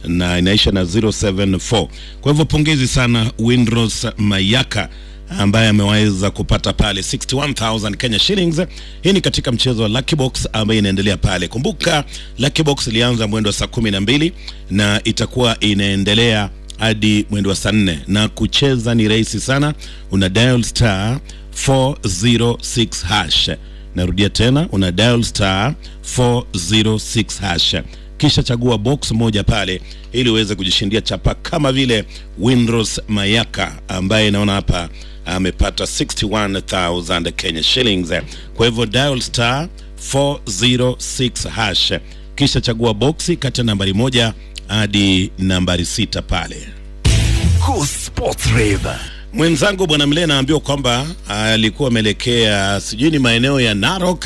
na inaisha na 074. Kwa hivyo pongezi sana Windros Mayaka ambaye ameweza kupata pale 61000 Kenya shillings. Hii ni katika mchezo wa Lucky Box ambaye inaendelea pale. Kumbuka Lucky Box ilianza mwendo wa saa kumi na mbili na itakuwa inaendelea hadi mwendo wa saa nne na kucheza ni rahisi sana, una dial star 406 hash. Narudia tena, una dial star 406 hash kisha chagua box moja pale ili uweze kujishindia chapa kama vile Windros Mayaka ambaye naona hapa amepata 61000 Kenya shillings. Kwa hivyo dial star 406 hash, kisha chagua boksi kati ya nambari moja hadi nambari sita pale. Cool Sports Rave. Mwenzangu bwana Mle naambiwa kwamba alikuwa ameelekea sijui ni maeneo ya Narok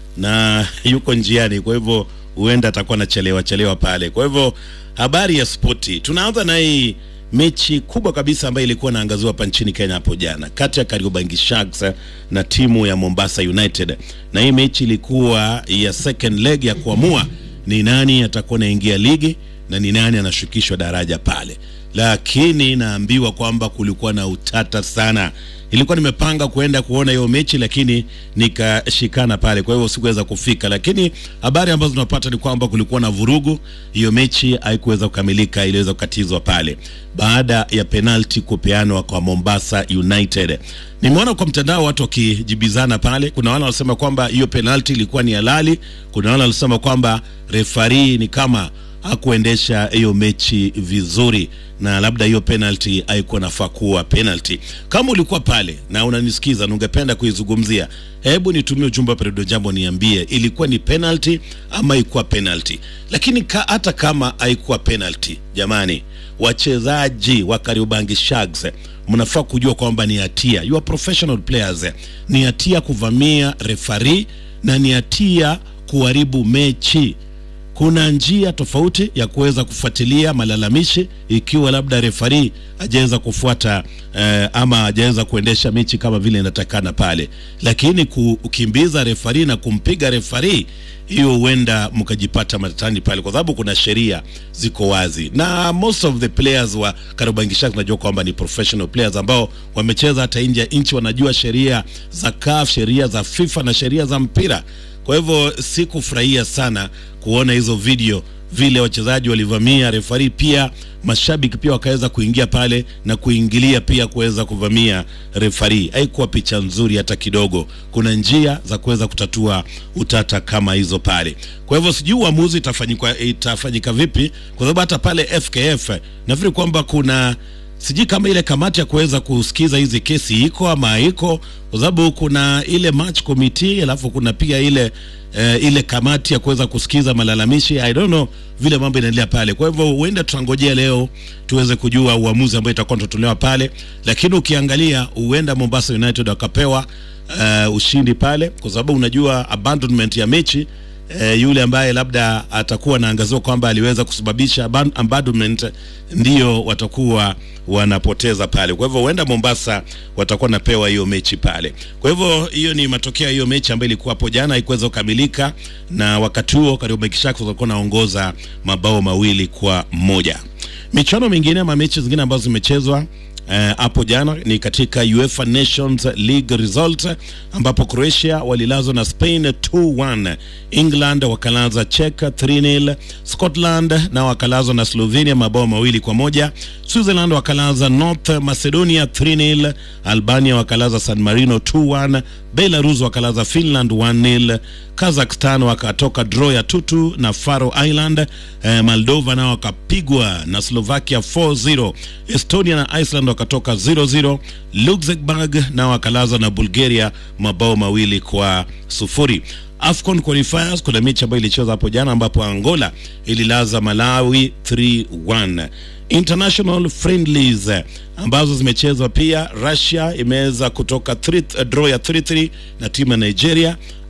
na yuko njiani, kwa hivyo huenda atakuwa anachelewa chelewa pale. Kwa hivyo habari ya spoti, tunaanza na hii mechi kubwa kabisa ambayo ilikuwa inaangaziwa hapa nchini Kenya hapo jana kati ya Kariobangi Sharks na timu ya Mombasa United, na hii mechi ilikuwa ya second leg ya kuamua ni nani atakuwa anaingia ligi na ni nani anashukishwa daraja pale, lakini naambiwa kwamba kulikuwa na utata sana. Nilikuwa nimepanga kuenda kuona hiyo mechi lakini nikashikana pale, kwa hivyo sikuweza kufika. Lakini habari ambazo tunapata ni kwamba kulikuwa na vurugu, hiyo mechi haikuweza kukamilika, iliweza kukatizwa pale baada ya penalti kupeanwa kwa Mombasa United. Nimeona kwa mtandao watu wakijibizana pale, kuna wale wanasema kwamba hiyo penalti ilikuwa ni halali, kuna wale wanasema kwamba refari ni kama hakuendesha hiyo mechi vizuri na labda hiyo penalty haikuwa nafaa kuwa penalty. Kama ulikuwa pale na unanisikiza na ungependa kuizungumzia, hebu nitumie ujumbe wa Peredo Jambo, niambie ilikuwa ni penalty ama haikuwa penalty. Lakini ka, hata kama haikuwa penalty, jamani, wachezaji wa Kariobangi Sharks mnafaa kujua kwamba ni hatia, you are professional players, ni hatia kuvamia refari na ni hatia kuharibu mechi kuna njia tofauti ya kuweza kufuatilia malalamishi ikiwa labda refari hajaweza kufuata eh, ama hajaweza kuendesha mechi kama vile inatakana pale, lakini kukimbiza refari na kumpiga refari, hiyo huenda mkajipata matatani pale, kwa sababu kuna sheria ziko wazi, na most of the players wa Kariobangi Sharks najua kwamba ni professional players ambao wamecheza hata nje ya nchi, wanajua sheria za CAF, sheria za FIFA na sheria za mpira. Kwa hivyo sikufurahia sana kuona hizo video vile wachezaji walivamia refari, pia mashabiki pia wakaweza kuingia pale na kuingilia pia kuweza kuvamia refari. Haikuwa picha nzuri hata kidogo. Kuna njia za kuweza kutatua utata kama hizo pale. Kwa hivyo sijui uamuzi itafanyika, itafanyika vipi, kwa sababu hata pale FKF nafikiri kwamba kuna sijui kama ile kamati ya kuweza kusikiza hizi kesi iko ama haiko, kwa sababu kuna ile match committee, alafu kuna pia ile uh, ile kamati ya kuweza kusikiza malalamishi. I don't know vile mambo inaendelea pale. Kwa hivyo huenda tutangojea leo tuweze kujua uamuzi ambao itakuwa tutatolewa pale, lakini ukiangalia huenda Mombasa United wakapewa uh, ushindi pale, kwa sababu unajua abandonment ya mechi E, yule ambaye labda atakuwa anaangaziwa kwamba aliweza kusababisha abandonment ndio watakuwa wanapoteza pale. Kwa hivyo huenda Mombasa watakuwa napewa hiyo mechi pale. Kwa hivyo hiyo ni matokeo ya hiyo mechi ambayo ilikuwa hapo jana, haikuweza kukamilika, na wakati huo Kariobangi Sharks walikuwa naongoza mabao mawili kwa moja. Michuano mingine ama mechi zingine ambazo zimechezwa hapo uh, jana ni katika UEFA Nations League result ambapo Croatia walilazwa na Spain 2-1, England wakalaza Czech 3-0, Scotland na wakalazwa na Slovenia mabao mawili kwa moja, Switzerland wakalaza North Macedonia 3-0, Albania wakalaza San Marino 2-1, Belarus wakalaza Finland 1-0, Kazakhstan wakatoka draw ya tutu na Faroe Island. Eh, Moldova nao wakapigwa na Slovakia 4-0. Estonia na Iceland wakatoka 0-0. Luxembourg nao wakalaza na Bulgaria mabao mawili kwa sufuri. AFCON qualifiers kuna mechi ambayo ilicheza hapo jana ambapo Angola ililaza Malawi 3-1. International friendlies ambazo zimechezwa pia, Russia imeweza kutoka 3 draw ya 3-3 na timu ya Nigeria.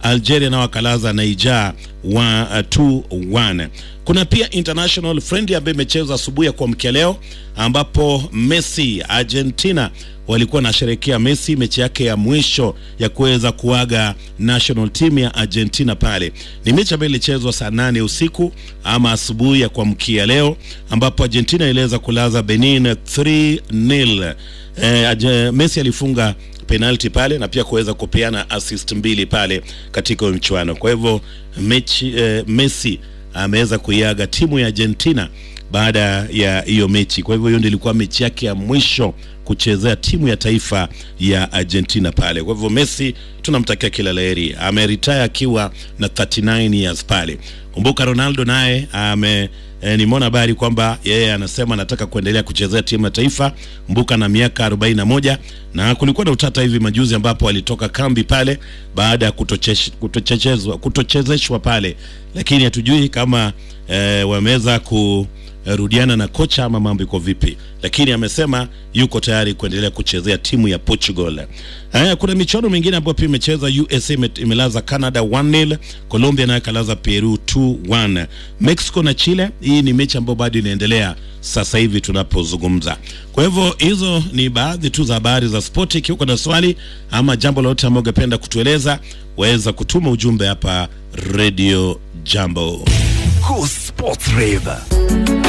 Algeria nao wakalaza Niger wa uh, 2-1. Kuna pia international friendly ambayo imechezwa asubuhi ya kuamkia leo, ambapo Messi Argentina walikuwa wanasherehekea Messi mechi yake ya mwisho ya kuweza kuaga national team ya Argentina. Pale ni mechi ambayo ilichezwa saa nane usiku ama asubuhi ya kuamkia leo, ambapo Argentina iliweza kulaza Benin 3-0. Eh, Messi alifunga penalti pale na pia kuweza kupeana assist mbili pale katika mchuano. Kwa hivyo mechi eh, Messi ameweza kuiaga timu ya Argentina baada ya hiyo mechi. Kwa hivyo hiyo ndio ilikuwa mechi yake ya mwisho kuchezea timu ya taifa ya Argentina pale. Kwa hivyo Messi tunamtakia kila laheri, ameretire akiwa na 39 years pale. Kumbuka Ronaldo naye ame E, nimeona habari kwamba yeye anasema anataka kuendelea kuchezea timu ya taifa mbuka na miaka 41 na kulikuwa na utata hivi majuzi ambapo alitoka kambi pale baada ya kutochezeshwa kutochezeshwa pale, lakini hatujui kama e, wameweza kurudiana na kocha ama mambo iko vipi, lakini amesema yuko tayari kuendelea kuchezea timu ya Portugal. Haya, kuna michuano mingine ambayo pia imecheza. USA imelaza Canada 1-0, Colombia nayo kalaza Peru 2-1, Mexico na Chile. Hii ni mechi ambayo bado inaendelea sasa hivi tunapozungumza. Kwa hivyo hizo ni baadhi tu za habari za spoti. Ikiwa uko na swali ama jambo lolote ambalo ungependa kutueleza, waweza kutuma ujumbe hapa Radio Jambo. Cool Sports Rave.